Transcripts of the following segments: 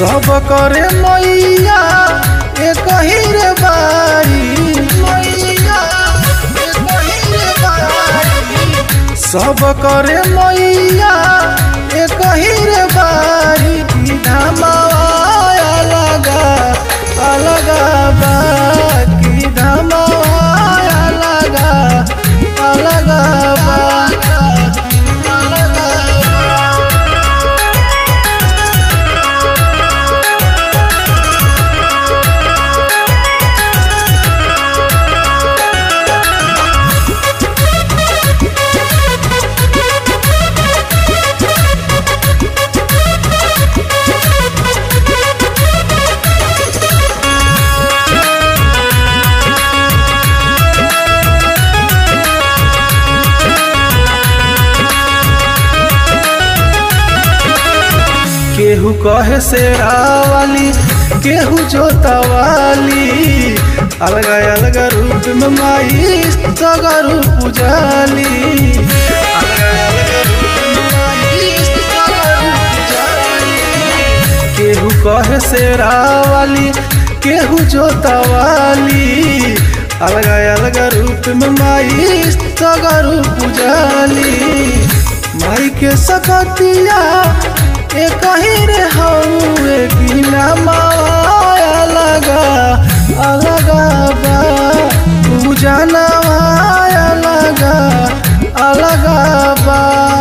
सब करे मैया एक ही रे बारी मैया एक ही रे बारी सब करे मैया एक ही रे बारी की धमाया लगा अलगा बा की धमाया लगा अलगा बा अलगा बा केहू कहे शेरा वाली केहू जोता वाली अलग अलग रूप में माई सगर पुजाली अलग-अलग रूप में माई सगर पुजाली। केहू कहे शेरा वाली केहू जोता वाली अलग अलग रूप में माई सगर पुजाली माई के सकतिया एक ही रे हौवे की नमाया लगा अलगा बा पूजा नमाया लगा अलगा बा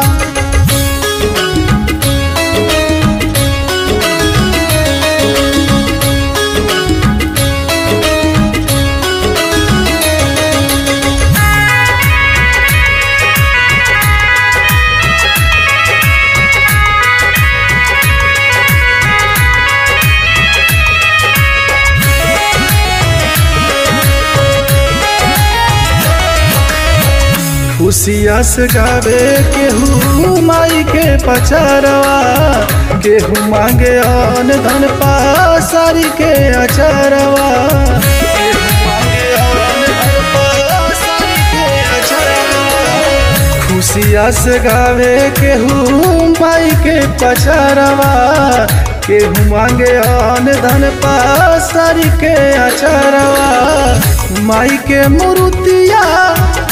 खुशिया से गावे केहू माई के पचरवा केहू मांगे अन धन पासारी के अचरवा केहू मांगे अन धन पासारी के अचरवा। खुशिया से गावे केहू माई के पचरवा केहू मांगे अन धन पासारी के अचरवा माई के मुरुतिया